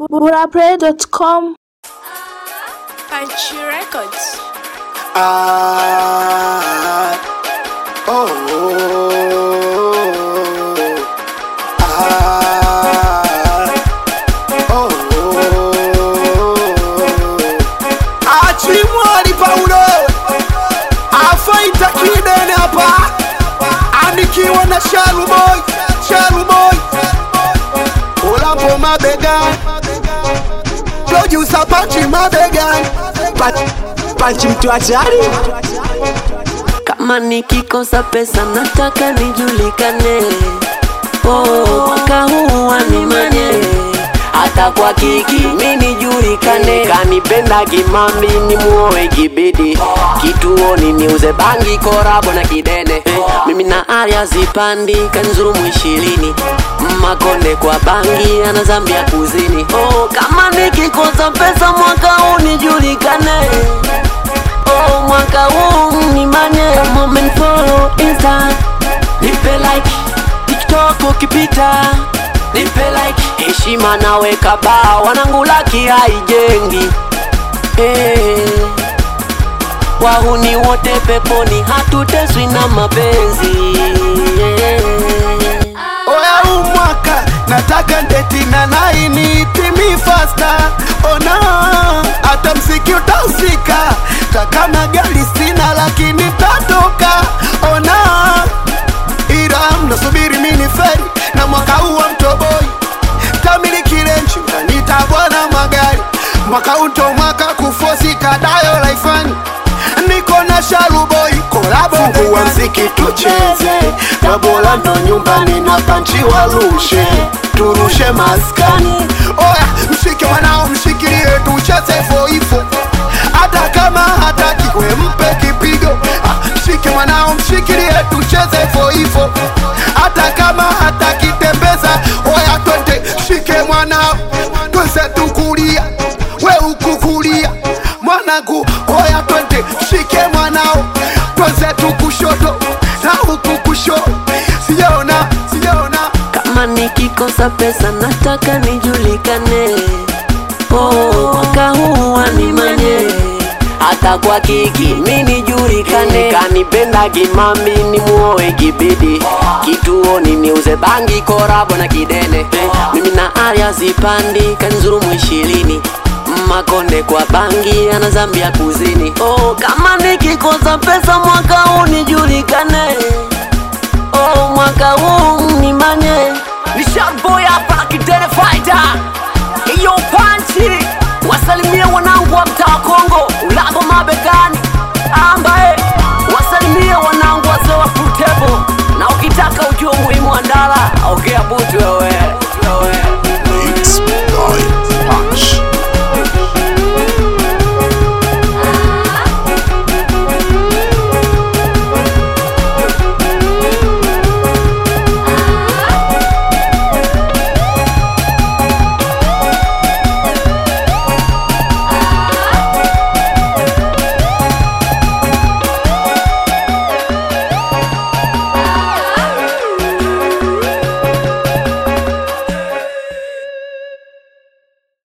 burapray.com Punchy Records. Ah, oh, ah, oh, Achimwali Paulo afaita kidene hapa, anikiwa na Sharu Boy, Sharu Boy, ulapo mabegani, producer Pachi mabegani, Pachi, Pachi mtu hatari Kama nikikosa pesa nataka nijulikane. Oh, mwaka huu wanimanye hata kwa kiki mi nijulikane. Kanipenda kimambi ni muoe kibidi, kituoni niuze bangi korabo na kidene. Eh, mimi na Arya zipandi kanzurumu ishirini makonde kwa bangi ana Zambia kuzini. Oh, kama nikikosa pesa mwaka huu nijulikane. Oh, mwaka huu ni manye moment follow insta nipe like tiktok ukipita nipe like heshima naweka baa wanangu laki haijengi hey. wahuni wote peponi hatuteswi na mapenzi Oya huu mwaka nataka ndeti na laini timi fasta ona hata mziki utahusika takana gari sina lakini tatoka ona ila mnasubiri mini feri na mwaka huu wa mtoboi tamilikile nchi unanita bwana magari mwaka huu ndo mwaka kufosi kadayo laifani niko na sharuboi kolabo fungua mziki tucheze tabola ndo nyumbani na panchi warushe turushe maskani oya mshike mwanao mshikilie tucheze foifo hata kama hataki we mpe kipigo Ah, mshike mwanao mshikilie tucheze foifo hata kama hataki tembeza oya twende shike mwanao twese tukulia we ukukulia mwanangu oya twende shike mwanao twese tukushoto na huku kusho sijaona sijaona kama nikikosa pesa nataka nijulikane oh, mwaka huu wanimanye hata kwa kiki mi nijulikane kanipenda kimambi ni muoe kibidi kituoni niuze bangi korabo na kidene eh, mimi na Arya zipandi kanzurumu ishirini makonde kwa bangi ana Zambia kuzini oh, kama nikikosa pesa mwaka huu nijulikane Oh, mwaka huu ni manye ni sharboy hapa na kidene fighter iyo panchi wasalimie wanangu wa mtaa wa Kongo ulago mabegani ambaye wasalimie wanangu wazee wa Futebo na ukitaka ujue umuhimu wa ndala ongea butu wewe